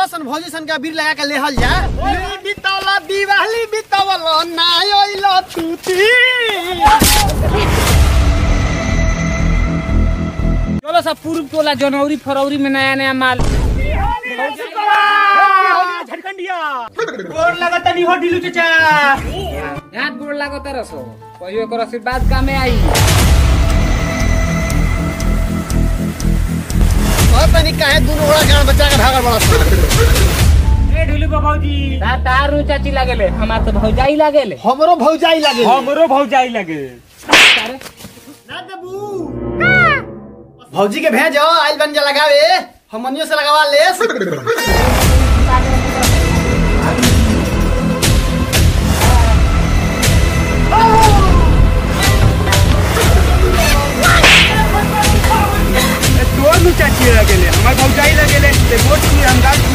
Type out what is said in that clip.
सन भौजी सन के अबीर लगा के लेहल जा बितौला दिवाली बितौला ना ओइलो तूती चलो सब पूर्व टोला जनवरी फरवरी में नया नया माल गोर लगत नहीं हो ढिलू चाचा यहाँ गोड़ लागो तरह सो कहियो एकर आशीर्वाद कामे आई और तनी काहे दुनो ओड़ा गान बच्चा के भागल बड़ा सन ए ढुलू बाबूजी ता तार नु चाची लागेले हमार तो भौजाई लागेले हमरो भौजाई लागे हमरो भौजाई लगे ना देबू भौजी के भेजो आइल बन जा लगावे हमनियो से लगावा ले तोर नु चाची लगेले हमर भौजाई लगेले ते वोट की हम गाल